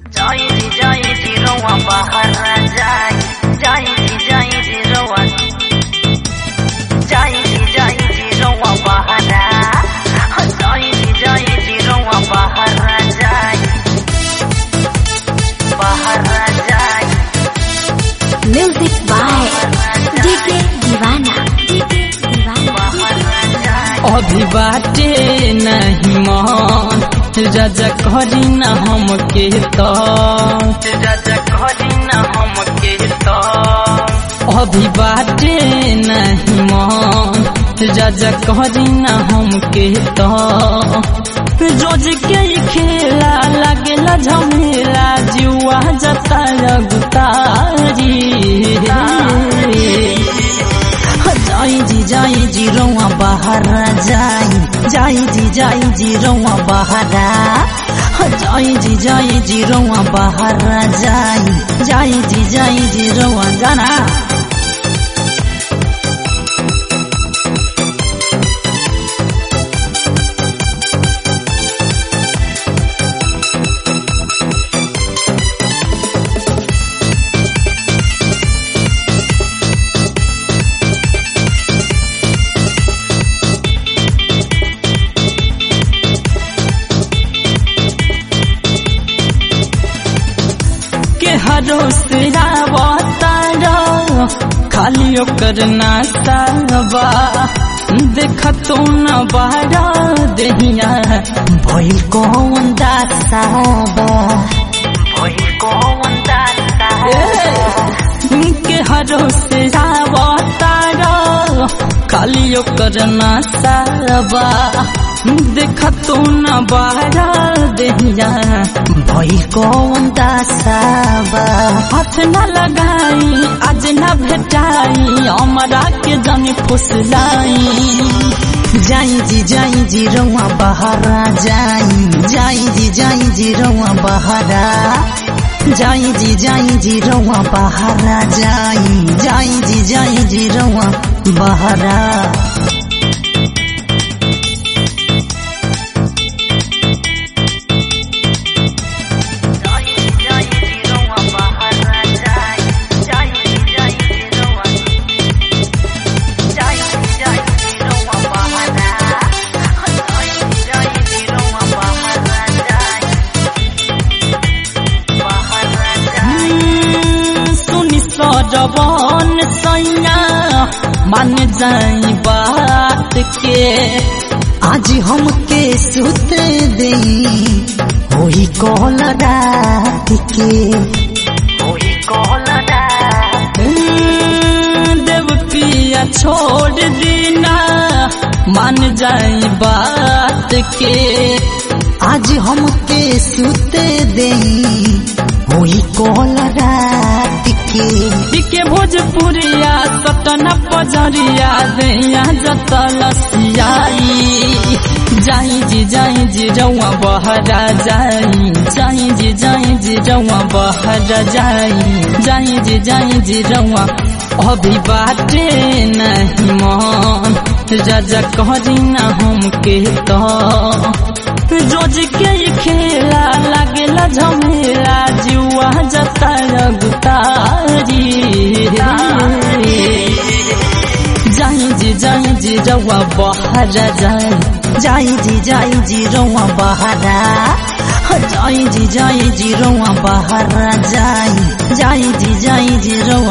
जाई जाई जिरवा बाहर जाई जाई जाई जिरवा जाई जाई जिरवा बाहर जाई जाई जिरवा बाहर जाई बाहर जाई music by DK Deewana DK Deewana बाहर जाई अभी बाटे नहीं मन राजा करी न हमके तो राजा करी न हमके तो अभी बाटे नहीं मन राजा करी न हमके तो रोज के ही खेला लगेला झमेला जुआ जता गुतारी जाई जी जाई जी रौआ बाहर जाई जाई जी जाई जी रौआ बाहर जाई जी जाई जी रौआ बाहर जाई जाई जी जाई जी रौआ जाना के हरो सिरावतारा खाली ओकर नासाबा देख तो न बारा देहिया भइल कौन दासाबा भई कौन दाता के हरो सिरावतारा खाली ओकर नासाबा देख तो न बारा देहिया भइल कौन दासाबा हाथ न लगाई आज न भेटाई हमरा के जनी फुसलाई जाई जी जाई जी रौआ बहारा जाई जाई जी जाई जी रौआ बहारा जाई जी जाई जी रौआ बहारा जाई जाई जी जाई जी रौआ बहारा जाई जाई जिरवा बाहर जाई जाई जाई जिरवा जाई जाई जिरवा बाहर जाई जाई जिरवा बाहर जाई बाहर जाई सुनि सजवन सैया मान जाई बात के आज हमके सुत दे होई कॉल रात के कोई कोलडा देव पिया छोड़ दीना मान जाई बात के आज हमके सुत दे होई कॉल रात के के भोजपुरिया सटना पजरिया दैया जतल सियाई जाई जी जाई जी रौआ बहरा जाई जाई जी जाई जी रौआ बहरा जाई जाई जी जाई जी रौआ अभी बाटे नहीं मन राजा करी न हमके तो रोज के ही खेला लागेला झमेला जुआ जता गुतारी जाई जी जाई जी रौआ बहरा जाई जाई जी जाई जी रौआ बहरा जाई जी जाई जी रौआ बहरा जाई जाई जी जाई जी रौआ